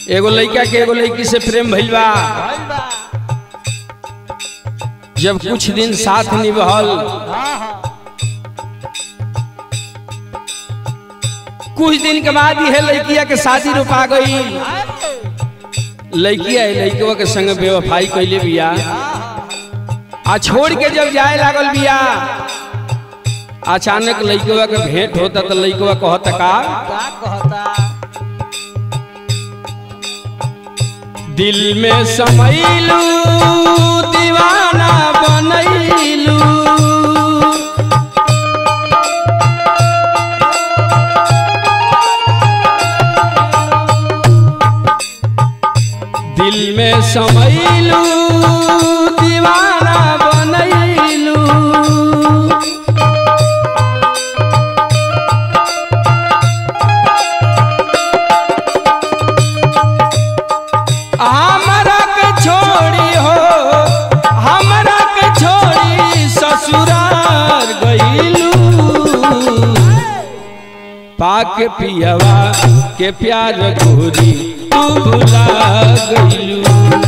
एगो लड़का के एगो लड़की से प्रेम भइल बा भइल बा जब कुछ दिन साथ निभल हाँ हाँ कुछ दिन के बाद यह लड़किया के शादी रोपा गई लड़किया है लड़कवा के संग बेवफाई कैले बिया आ छोड़ के जब जाए लागल बिया अचानक लड़कवा के भेंट होता तो लड़कवा कहता का का कहता दिल में समैलू दीवाना बनैलू दिल में समैलू दीवाना बनैलू हमरा के छोड़ी हो हमरा के छोड़ी ससुरार गईलू पाक पियवा के प्यार गोरी तू भुला गईलू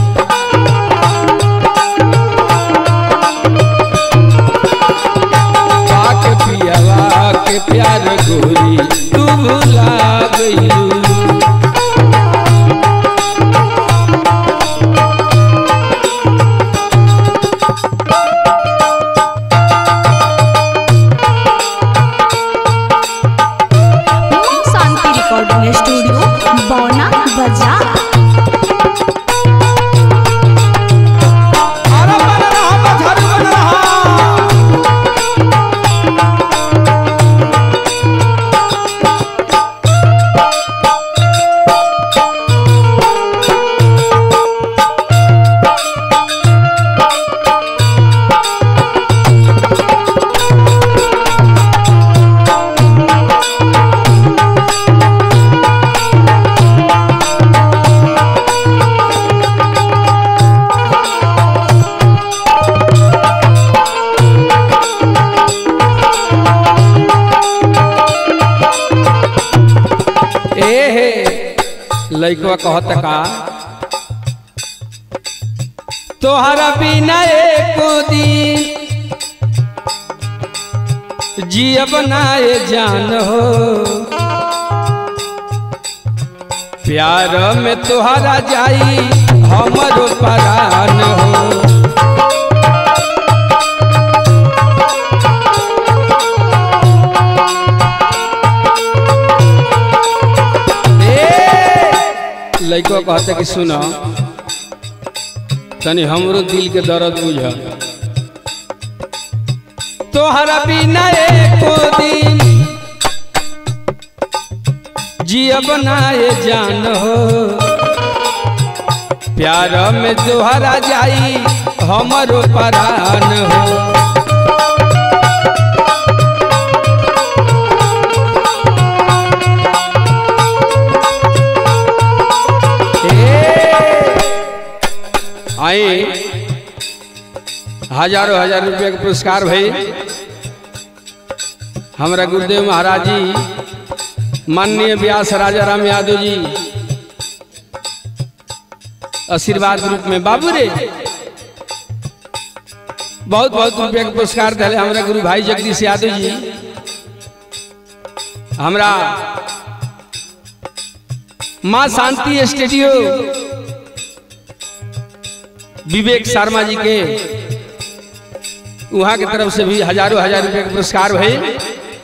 पाक पियवा के प्यार गोरी तू भुला गईलू ओम शांति रिकॉर्डिंग स्टूडियो बौना बाजार अरे बन रहा बझर बन रहा ए हे लइकवा कहत का तोहरा बिना एको दिन जियब नाए जान हो प्यार में तोहरा जाई हमरो परान हो ए लइको कहते कि सुनो तनी हमरो दिल के दर्द बुझ तोहरा बिना एको दिन जियब नाए जान हो प्यार में तोहरा जाई हमरो परान हो आई हजारों हजार रुपया के पुरस्कार भाई हमारा गुरुदेव महाराज जी माननीय व्यास राजा राम यादव जी आशीर्वाद रूप में बाबू रे बहुत बहुत रुपया के पुरस्कार दिले हमारा गुरु भाई जगदीश यादव जी हमरा माँ शांति स्टूडियो विवेक शर्मा जी के वहाँ की तरफ से भी हजारों हजार रुपए के पुरस्कार भई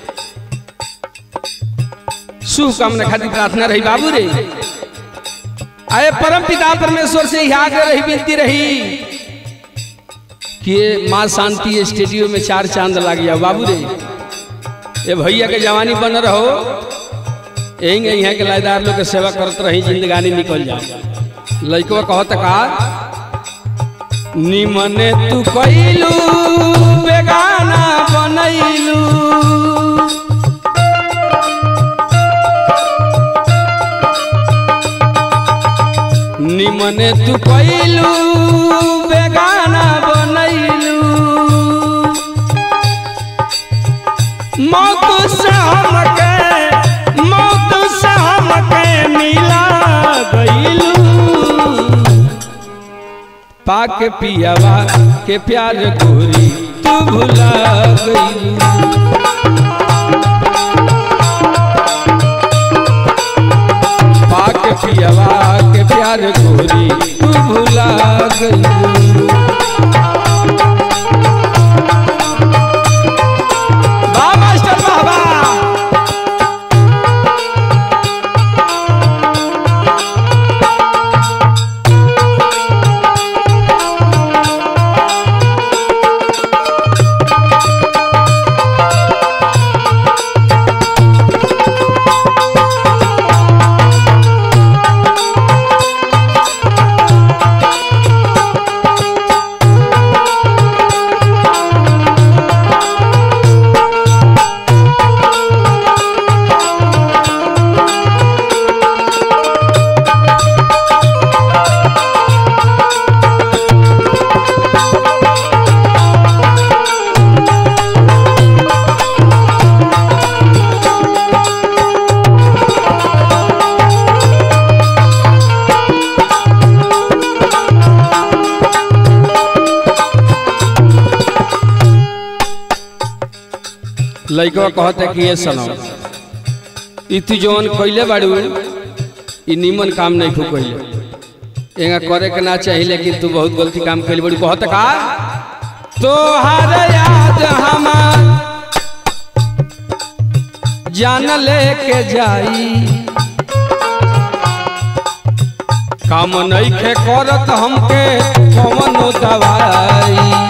शुभकामना खातिर प्रार्थना रही बाबू रे आए परम पिता परमेश्वर से यहाँ आगे रही विनती रही कि ये माँ शांति स्टूडियो में चार चांद लग गया बाबू रे ये भैया के जवानी बन रहो यही यहाँ के लायदार लोग के सेवा करत रही जिंदगानी निकल जाओ लड़को कहत का निमने तू कैलू बेगाना बनैलू निमने तू कैलू बेगाना बनैलू मौत से हमके मौत से हमके मिला गईलू पाक पियावा के प्यार गोरी तू भुला गई पाक पियावा के प्यार गोरी तू भुला गई वाह मास्टर वाह वाह लइकवा कहते कि ये सनम ई तू जवन कइले बाड़ू ई निमन काम नहीं खू कइले एंगा करे के ना चाहिए लेकिन तू बहुत गलती काम कइले बाड़ू कहते का तोहार याद हमार जान लेके जाई काम नहीं खे करत हमके कवनो दवाई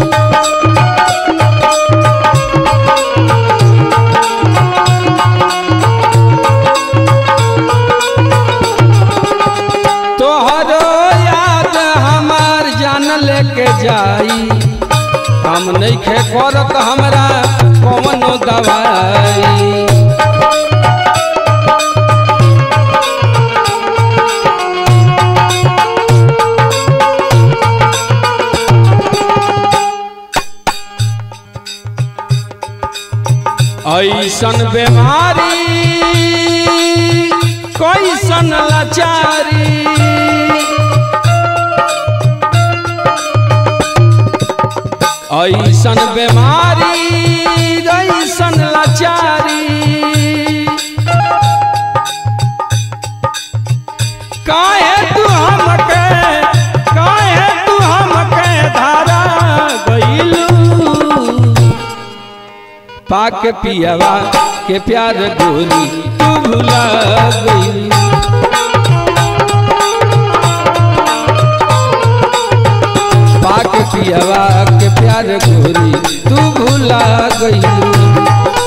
तोहरो याद हमार जान लेके जाई हम नहीं खे करत हमरा कवनो दवाई ऐसन बीमारी कैसन लाचारी ऐसन बीमारी ऐसन लाचारी काहे तू हमके काहे तू हमके धारा गइलू पाक पियावा के प्यार गोरी तू भुला गई पाक पियावा के प्यार गोरी तू भुला गई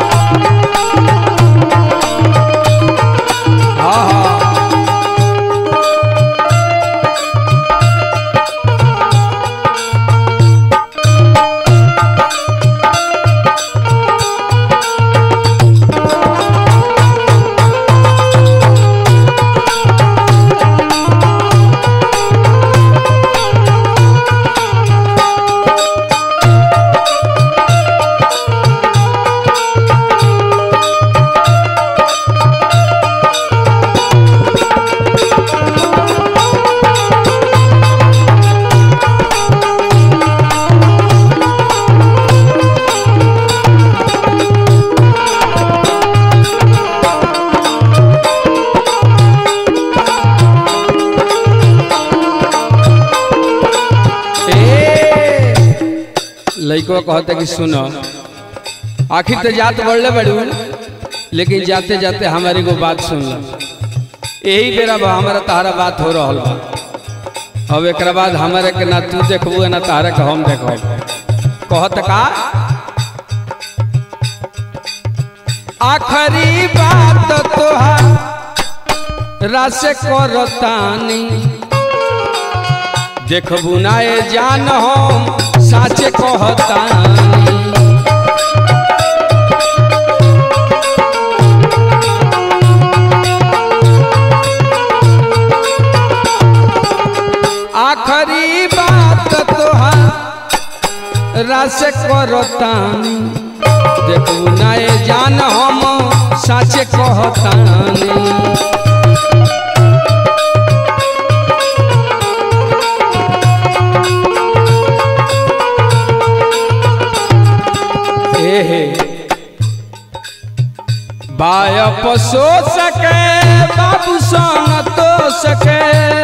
लइको कहते कि सुनो आखिर तो जात बढ़ले बड़ू लेकिन जाते जाते हमारी को बात सुन लो यही बेरा बा हमारा तारा बात हो रहा बा अब एक बाद हमारे के ना तू देखबू ना तारा के हम देखब कहत का आखिरी बात तोहार रस करतानी देखबू ना ए जान हम साच कहतानी आखिरी बात तोहार रस करतानी देखू ना ए जान हम साच कहतानी बायप सो सके बाबू सन तो सके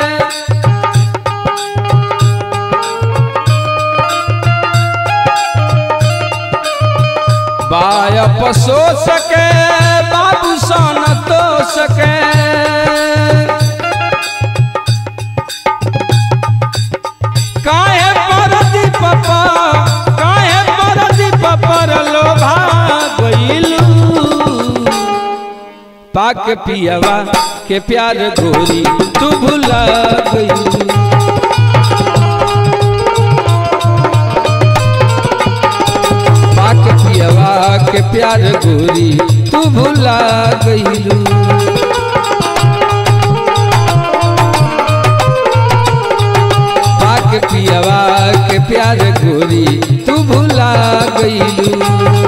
बायप सो सके बाबू सन तो सके काहे परदी पपा काहे परदी पपर लोभा गइलू पाक पियवा के प्यार गोरी तू भुला गइलू पाक पियवा के प्यार गोरी तू भुला गइलू पाक पियवा के प्यार गोरी तू भुला गइलू